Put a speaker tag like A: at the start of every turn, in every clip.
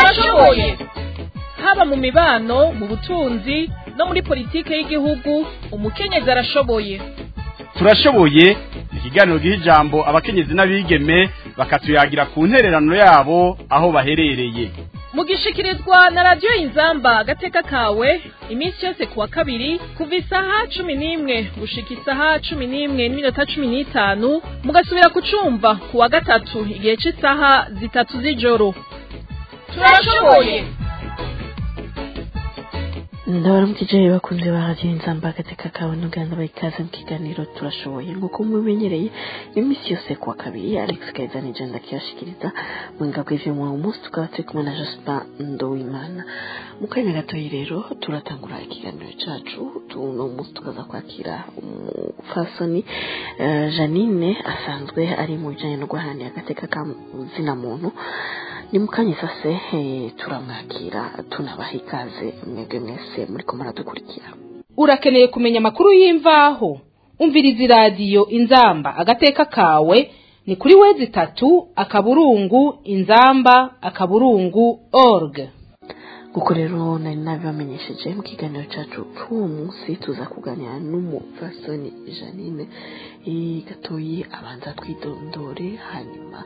A: turashoboye haba mu mibano mu butunzi no muri politike y'igihugu umukenyezi arashoboye
B: turashoboye ni ikiganiro giha ijambo abakenyezi n'abigeme bakatuyagira ku ntererano yabo aho baherereye
A: mugishikirizwa na radiyo inzamba agateka kawe iminsi yose ku wa kabiri kuva isaha cumi n'imwe gushika isaha cumi n'imwe n'iminota cumi n'itanu mugasubira kucumva ku wa gatatu igihe cy'isaha zitatu z'ijoro turashoboye
C: ndabaramukije bakunze ba radiyo inzamba agateka kawe n'uganda bayikaze mu kiganiro turashoboye nk'uko mubimenyereye iminsi yose kuwa kabiri alex keza ni jenda kiyashikiriza mu ngabwe vyo mu munsi tukaba turi kumwe na jospin ndowimana mu kanya gatoyi rero turatangura ikiganiro cacu tuno munsi tukaza kwakira umufasoni uh, janine asanzwe ari mu bijanye no guharanira agateka ka zina muntu ni mukanya sase turamwakira tunabaha ikaze mwebwe mwese muri ko muradukurikira
D: urakeneye kumenya amakuru y'imvaho umviriza iradiyo inzamba agateka kawe ni kuri wezi itatu akaburungu inzamba akaburungu org
C: kuko rero nari nabibamenyesheje mu kiganiro cyacu cy'uwo munsi tuza kuganira n'umupfasoni janine gatoyi abanza twidondore hanyuma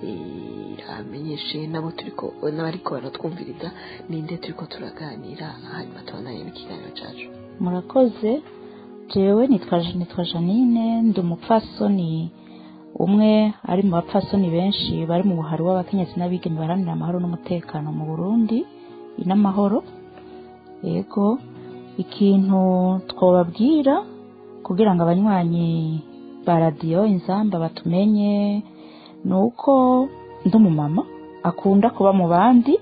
C: amenyeshe nabo turiko n'abariko baratwumviriza ninde turiko turaganira hanyuma tubanaye n'ikiganiro cyacu
E: murakoze jewe nitwa nitwa janine ndi umupfasoni umwe ari mu bapfasoni benshi bari mu buhari w'abakenyezi n'abigeme baharanira amahoro n'umutekano mu burundi inamahoro yego ikintu twababwira kugira ngo abanywanyi ba radiyo inzamba batumenye ni uko ndi umumama akunda kuba mu bandi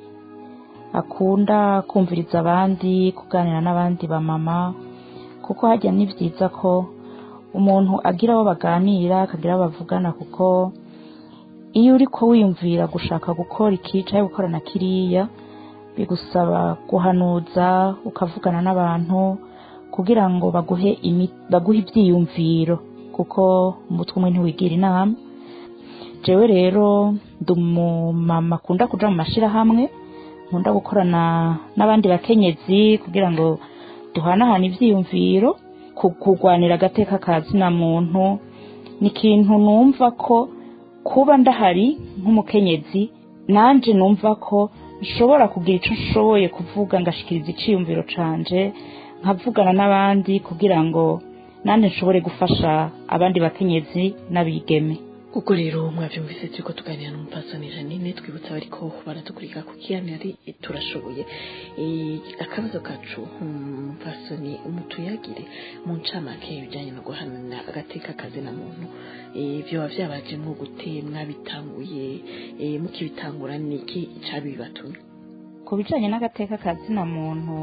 E: akunda kumviriza abandi kuganira n'abandi bamama kuko hajya ni byiza ko umuntu agira abo baganira akagira abo bavugana kuko iyo uri ko wiyumvira gushaka gukora iki cyangwa gukora na kiriya bigusaba guhanuza ukavugana n'abantu kugira ngo baguhe baguhe ibyiyumviro kuko umutwe umwe ntiwigira inama jewe rero ndi umumama akunda kuja mu mashyirahamwe nkunda gukorana n'abandi bakenyezi kugira ngo duhanahane ibyiyumviro kurwanira agateka ka zina muntu ni ikintu numva ko kuba ndahari nk'umukenyezi nanjye numva ko nshobora kugira icyo nshoboye kuvuga ngashikiriza icyiyumviro canje nkavugana n'abandi kugira ngo nanjye nshobore gufasha abandi bakenyezi n'abigeme
C: ubwo rero mwabyumvise turi ko tuganira n'umupasoni janine twibutsa bari ko baratukurika ku kiganiro turashoboye akabazo kacu umupasoni umutuyagire mu ncamake ibijyanye no guhanana agateka kazina muntu byaba byabaje nko gute mwabitanguye mukibitangura niki cyabibatumye
E: ku bijyanye n'agateka kazina muntu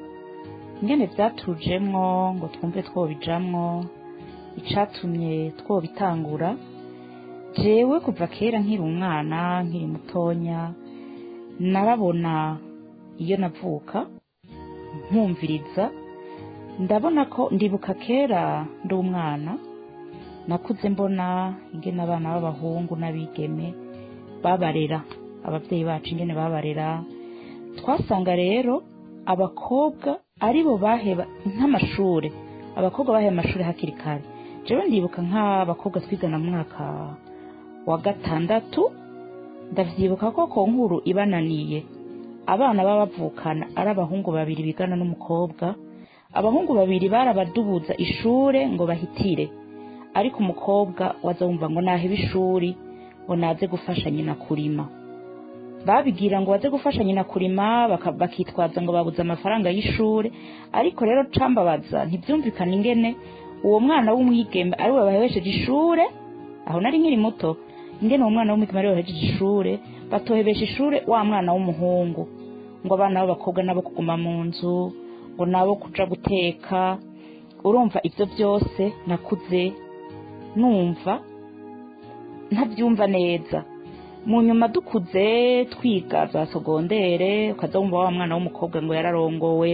E: ingene byatujemwo ngo twumve twobijamwo icatumye twobitangura jewe kuva kera nkiri umwana nkiri mutonya narabona iyo navuka nkumviriza ndabona ko ndibuka kera ndi umwana nakuze mbona ingene abana b'abahungu n'abigeme babarera ababyeyi bacu ingene babarera twasanga rero abakobwa aribo baheba nk'amashuri abakobwa baheba amashuri hakiri kare jewe ndibuka nk'abakobwa twigana mu mwaka wa gatandatu ndavyibuka ko ku nkuru ibananiye abana baba bavukana ari abahungu babiri bigana n'umukobwa abahungu babiri barabadubuza ishure ngo bahitire ariko umukobwa waza wumva ngo naheba ishuri ngo naze gufasha nyina kurima babigira ngo baze gufasha nyina kurima bakitwaza ngo babuze amafaranga y'ishure ariko rero cambabaza ntibyumvikana ingene uwo mwana w'umwigeme ari we bahebesheje ishure aho nari nkiri muto ingene uwo mwana w'umwigeme ari we bahejeje ishure batohebesha ishure wa mwana w'umuhungu ngo abana b'abakobwa nabo kuguma mu nzu ngo nabo kuja guteka urumva ibyo byose nakuze numva ntabyumva neza mu nyuma dukuze twiga za sogondere ukaza wumva wa mwana w'umukobwa ngo yararongowe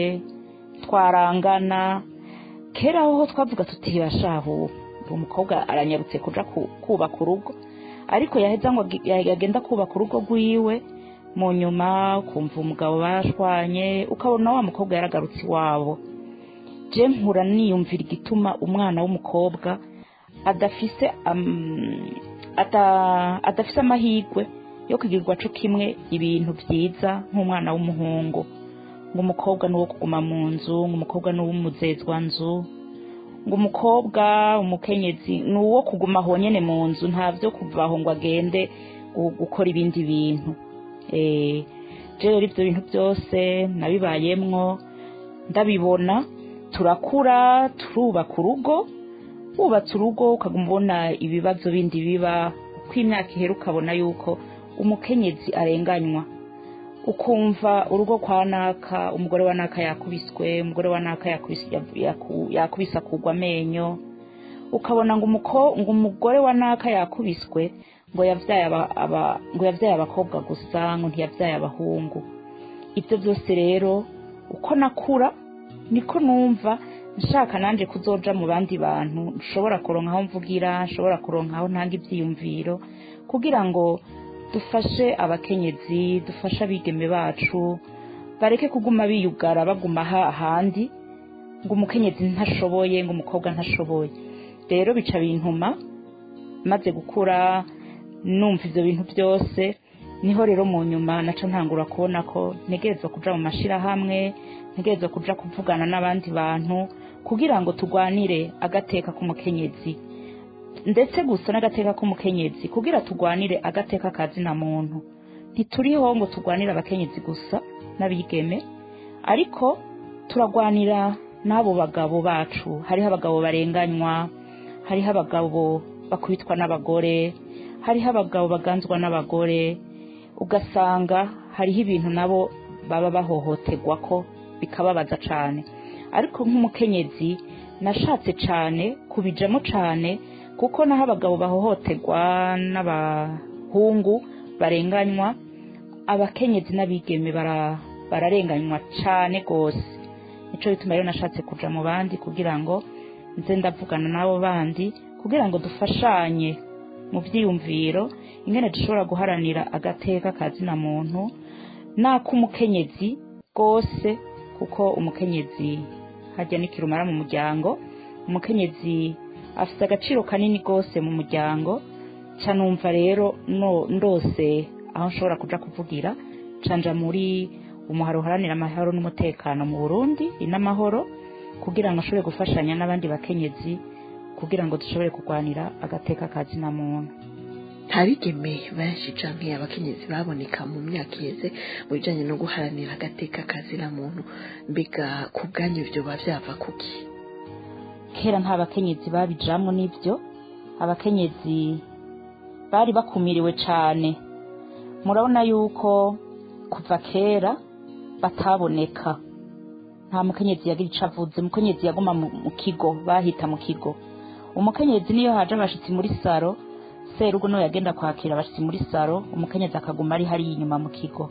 E: twarangana kera aho twavuga tuti bashahu uwo mukobwa aranyarutse kuja kubaka urugo ariko yaheza ngo yagenda kubaka urugo rwiwe mu nyuma ukumva umugabo bashwanye ukabona wa mukobwa yaragarutse iwabo je nkura niyumvira igituma umwana w'umukobwa adafise am- ada- adafise amahirwe yo kugirirwa co kimwe ibintu vyiza nk'umwana w'umuhungu ngo umukobwa ni uwo kuguma mu nzu ngo umukobwa ni uw'umuzezwa nzu ngo umukobwa umukenyezi ni uwo kuguma aho nyene mu nzu nta vyo kuva aho ngo agende gu- gukora ibindi bintu eh je rero ivyo bintu byose nabibayemwo ndabibona turakura turubaka urugo wubatse urugo ukaguma ubona ibibazo bindi biba uko imyaka ihera ukabona yuko umukenyezi arenganywa ukumva urugo kwa naka umugore wa naka yakubiswe umugore wa naka yakubise yaku- yakubise akugwa amenyo ukabona ngo umuko ngo umugore wa naka yakubiswe ngo yavyaye aba, aba ngo yavyaye abakobwa gusa ngo ntiyavyaye abahungu ibyo byose rero uko nakura niko numva nshaka nanje kuzoja mu bandi bantu nshobora kuronka aho mvugira nshobora kuronka aho ntanga ivyiyumviro kugira ngo dufashe abakenyezi dufashe abigeme bacu bareke kuguma biyugara baguma ha- ahandi ngo umukenyezi ntashoboye ngo umukobwa ntashoboye rero bica bintuma maze gukura numva ivyo bintu byose niho rero mu nyuma naca ntangura kubona ko ntegerezwa kuja mu mashirahamwe ntegerezwa kuja kuvugana n'abandi bantu kugira ngo turwanire agateka k'umukenyezi ndetse gusa n'agateka k'umukenyezi kugira turwanire agateka kazina muntu ntituriho ngo turwanire abakenyezi gusa n'abigeme ariko turagwanira n'abo bagabo bacu hariho abagabo barenganywa hariho abagabo bakubitwa n'abagore hariho abagabo baganzwa n'abagore ugasanga hariho ibintu nabo baba bahohoterwa ko bikababaza cyane ariko nk'umukenyezi nashatse cyane kubijamo cyane kuko naho abagabo bahohoterwa n'abahungu barenganywa abakenyezi n'abigeme bara- bararenganywa cyane rwose nico bituma rero nashatse kuja mu bandi kugira ngo nze ndavugana n'abo bandi kugira ngo dufashanye mu byiyumviro ingene dushobora guharanira agateka kazina muntu n'ak'umukenyezi rwose kuko umukenyezi hajya n'ikirumara mu muryango umukenyezi afite agaciro kanini rwose mu muryango ca numva rero no ndose aho nshobora kuja kuvugira canja muri umuharo uharanira amahoro n'umutekano mu burundi inamahoro kugira ngo nshobore gufashanya n'abandi bakenyezi kugira ngo dushobore kurwanira agateka kazina muntu
C: ntabigeme benshi canke abakenyezi baboneka mu myaka iheze mu bijanye no guharanira agateka kazira muntu mbega ku bwanyu ivyo biba vyava kuki
E: kera nta bakenyezi babijamwo n'ibyo abakenyezi bari bakumiriwe cyane murabona yuko kuva kera bataboneka nta mukenyezi yagira ico avuze umukenyezi yaguma mu mu kigo bahita mu kigo umukenyezi niyo haje abashitsi muri saro serugo niwe yagenda kwakira abashitsi muri saro umukenyezi akaguma ari hariya inyuma mu kigo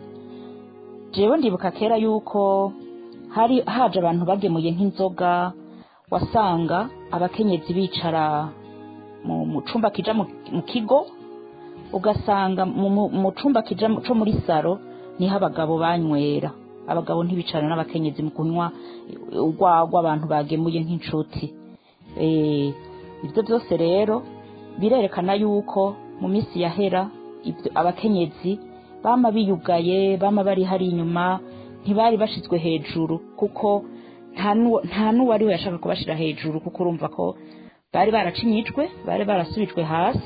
E: jewe ndibuka kera yuko hari haje abantu bagemuye nk'inzoga wasanga abakenyezi bicara mu mu cumba kija mu mu kigo ugasanga mu- mu mu cumba kija mu- co muri saro niho abagabo banywera abagabo ntibicarana n'abakenyezi mu kunywa urwagwa abantu bagemuye nk'inshuti Eh, ibyo byose rero birerekana yuko mu minsi yahera ibyo abakenyezi bama biyugaye bama bari hari inyuma ntibari bashizwe hejuru kuko nta n'uwo- nta n'uwari we yashaka kubashira hejuru kuko urumva ko bari baracinyijwe bari barasubijwe hasi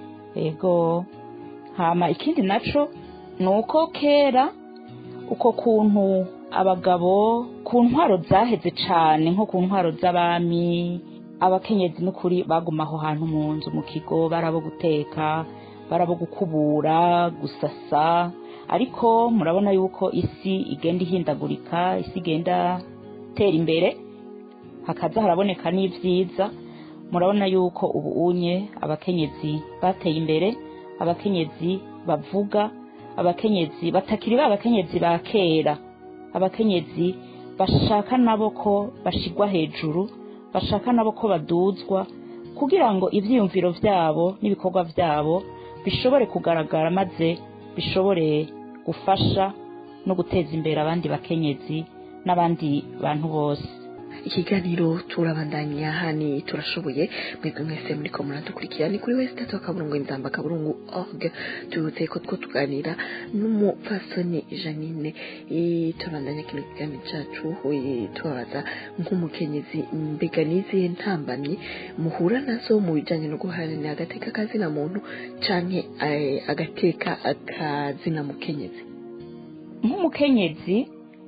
E: ego hama ikindi naco ni uko kera uko kuntu abagabo ku ntwaro zaheze cane nko ku ntwaro z'abami abakenyezi n'ukuri baguma aho hantu mu nzu mu kigo barabo guteka barabo gukubura gusasa ariko murabona yuko isi igenda ihindagurika isi igenda tera imbere hakaza haraboneka n'ivyiza murabona yuko ubu unye abakenyezi bateye imbere abakenyezi bavuga abakenyezi batakiri ba abakenyezi ba kera abakenyezi bashaka nabo ko bashigwa hejuru bashaka nabo ko baduzwa kugira ngo ivyiyumviro vyabo n'ibikorwa vyabo bishobore kugaragara maze bishobore gufasha no guteza imbere abandi bakenyezi n'abandi bantu bose
C: ikiganiro turabandanya hani turashoboye mwebwe mwese muriko muradukurikira ni kuri wese tatu akaburungu inzamba akaburungu org tubutse ko two tuganira n'umupfasoni janine Eh, turabandanya kino kiganiro cacu eh, tubabaza nk'umukenyezi mbega n'izihe ntambamyi muhura nazo mu bijanye no guharanira agateka kazina muntu canke eh, agateka akazina mukenyezi
E: nk'umukenyezi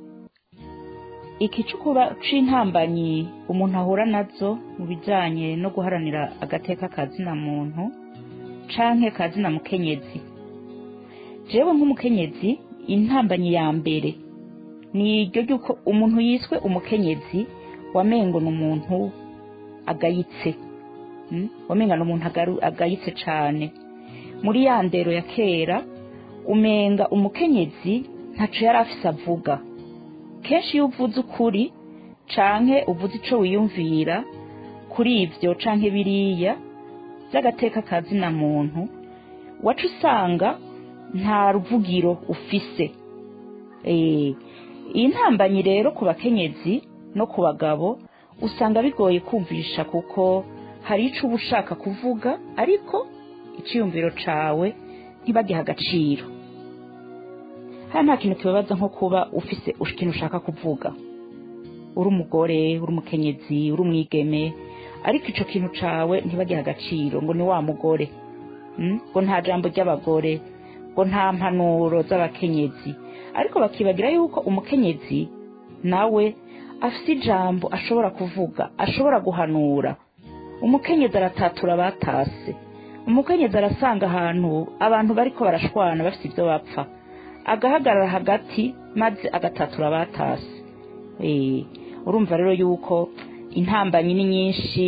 E: ikicukuba c'intambanyi umuntu ahura nazo mu bijanye no guharanira agateka kazina muntu canke kazina mukenyezi jewe nk'umukenyezi intambanyi ya mbere ni iryo ry'uko umuntu yiswe umukenyezi wamengo ni umuntu agayitse mm? wamenga ni umuntu agaru- agayitse cane muri ya ndero ya kera umenga umukenyezi ntaco yari afise avuga kenshi iyo uvuze ukuri canke uvuze ico wiyumvira kuri ivyo canke biriya vy'agateka kazina muntu waca usanga nta ruvugiro ufise Eh, iyi ntambanyi rero ku bakenyezi no ku bagabo usanga bigoye kumvisha kuko hari ico uba ushaka kuvuga ariko iciyumviro cawe ntibagiha agaciro hano nta kintu kibabaza nko kuba ufise ikintu ushaka kuvuga uri umugore uri umukenyezi uri umwigeme ariko ico kintu cawe ntibagiha agaciro ngo ni wa mugore Mm? ngo nta jambo ry'abagore ngo nta mpanuro z'abakenyezi ariko bakibagira yuko umukenyezi nawe afise ijambo ashobora kuvuga ashobora guhanura umukenyezi aratatura abatase umukenyezi arasanga ahantu abantu bariko barashwana bafite ibyo bapfa agahagarara hagati maze agatatura abatase Eh, urumva rero yuko intambanyi ni nyinshi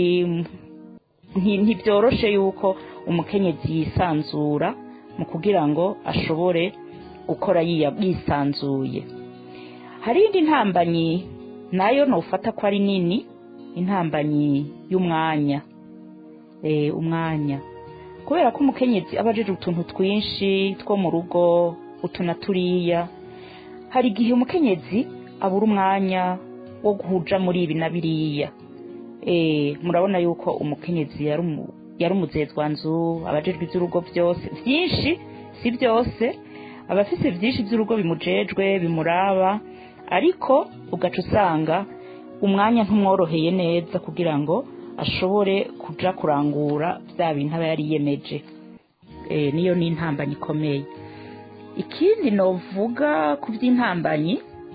E: nti- ntibyoroshe yuko umukenyezi yisanzura mu kugira ngo ashobore gukora yiya- yisanzuye hari indi ntambanyi nayo nufata ko ari nini intambanyi y'umwanya eh, umwanya kubera ko umukenyezi aba ajeje utuntu twinshi two mu rugo utu na turiya hari igihe umukenyezi abura umwanya wo guhuja muri ibi na biriya eh, murabona yuko umukenyezi yari umu- yari umuzezwanzu abajejwe iby'urugo byose byinshi si byose abafise byinshi by'urugo bimujejwe bimuraba ariko ugaca usanga umwanya ntumworoheye neza kugira ngo ashobore kuja kurangura bya bintu aba yari yiyemeje Eh, niyo ni intambanyi ikomeye ikindi novuga ku by'intambanyi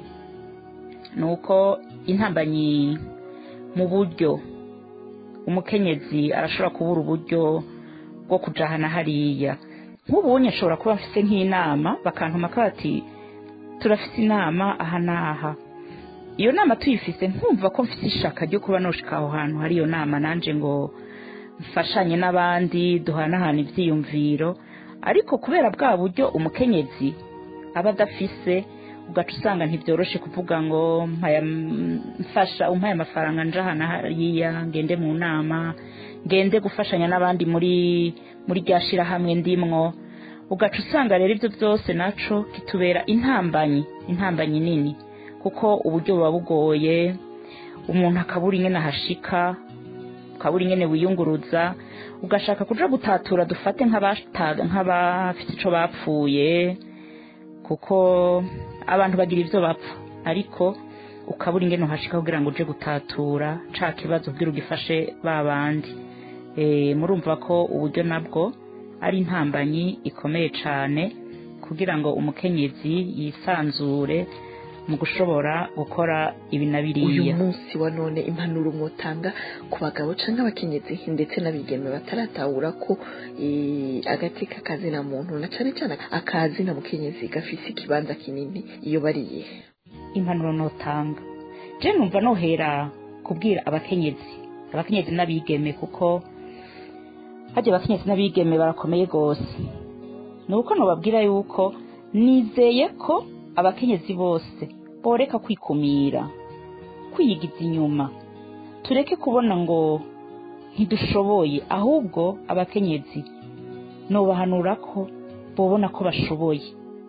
E: ni uko intambanyi mu buryo umukenyezi arashobora kubura uburyo bwo kujahana hariya nk'ubunye ashobora kuba afise nk'inama bakantuma ko bati turafise inama aha n'aha iyo nama tuyifise nkumva ko mfise ishaka ryo kuba noshika aho hantu hari iyo nama nanje ngo mfashanye n'abandi duhanahana ivyiyumviro ariko kubera bwa buryo umukenyezi aba adafise ugaca usanga ntibyoroshe kuvuga ngo mpaya mfasha umpaye amafaranga njahana hariya ngende mu nama ngende gufashanya n'abandi muri muri rya shirahamwe ndimwo ugaca usanga rero ibyo byose naco kitubera intambanyi intambanyi nini kuko uburyo buba bugoye umuntu akabura ingene ahashika ukabura ingene wiyunguruza ugashaka kuja gutatura dufate nk'abata- nk'abafite ico bapfuye kuko abantu bagira ivyo bapfa ariko ukabura ingene uhashika kugira ngo uje gutatura ca kibazo kugira ugifashe ba bandi e, murumva ko uburyo nabwo ari intambanyi ikomeye cane kugira ngo umukenyezi yisanzure mu gushobora gukora ibi na
C: uyu
E: biriya
C: munsi wa none impanuro mwotanga ku bagabo canke abakenyezi ndetse n'abigeme bataratahura ko eh, agateka kazina muntu na cane cane akazina mukenyezi gafise ikibanza kinini iyo bariye
E: impanuro notanga je numva nohera kubwira abakenyezi abakenyezi n'abigeme kuko harya abakenyezi n'abigeme barakomeye gose ni uko nobabwira yuko nizeye ko abakenyezi bose boreka kwikumira kwiyigiza inyuma tureke kubona ngo ntidushoboye ahubwo abakenyezi nobahanura ko bobona ko bashoboye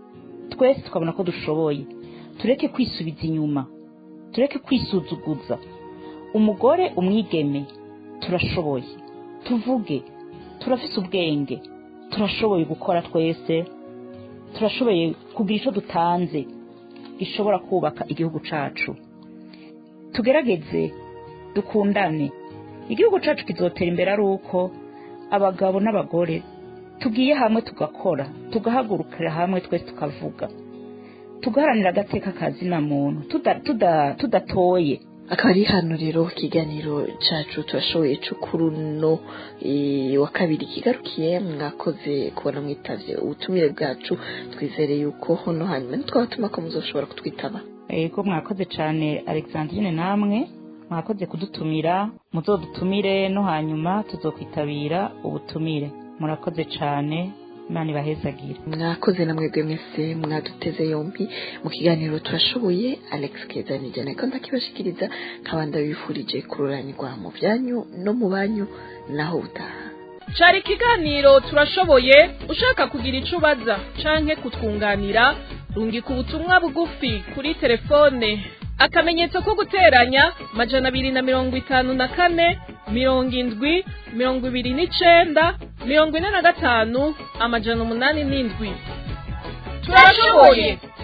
E: twese tukabona ko dushoboye tureke kwisubiza inyuma tureke kwisuzuguza umugore umwigeme turashoboye tuvuge turafise ubwenge turashoboye gukora twese turashoboye kugira icyo dutanze gishobora kubaka igihugu cyacu tugerageze dukundane igihugu cyacu kizotera imbere ari uko abagabo n'abagore tugiye hamwe tugakora tugahagurukira hamwe twese tukavuga tugaharanira agateka kazina muntu tuda- tuda- tudatoye
C: akaba ari hano rero ikiganiro cacu turashoboye co kuri uno eh, wa kabiri kigarukiye mwakoze kubona mwitavye ubutumire bwacu twizere yuko hono hanyuma nitwabatuma ko muzoshobora kutwitaba
E: yego mwakoze cyane alexandrine namwe mwakoze kudutumira muzodutumire no hanyuma tuzokwitabira ubutumire murakoze cyane imana ibahezagire
C: mwakoze na mwebwe mwese mwaduteze yombi mu kiganiro turashoboye alex keza nijyana ko ndakibashikiriza nkaba ndabifurije kururanirwa mu byanyu no mu banyu naho utaha
A: cari ikiganiro turashoboye ushaka kugira ico ubaza canke kutwunganira rungika ubutumwa bugufi kuri telefone akamenyetso ko guteranya majana abiri na mirongo itanu na kane mirongo indwi mirongo ibiri n'icenda mirongo ine na gatanu amajana umunani n'indwi turashoboye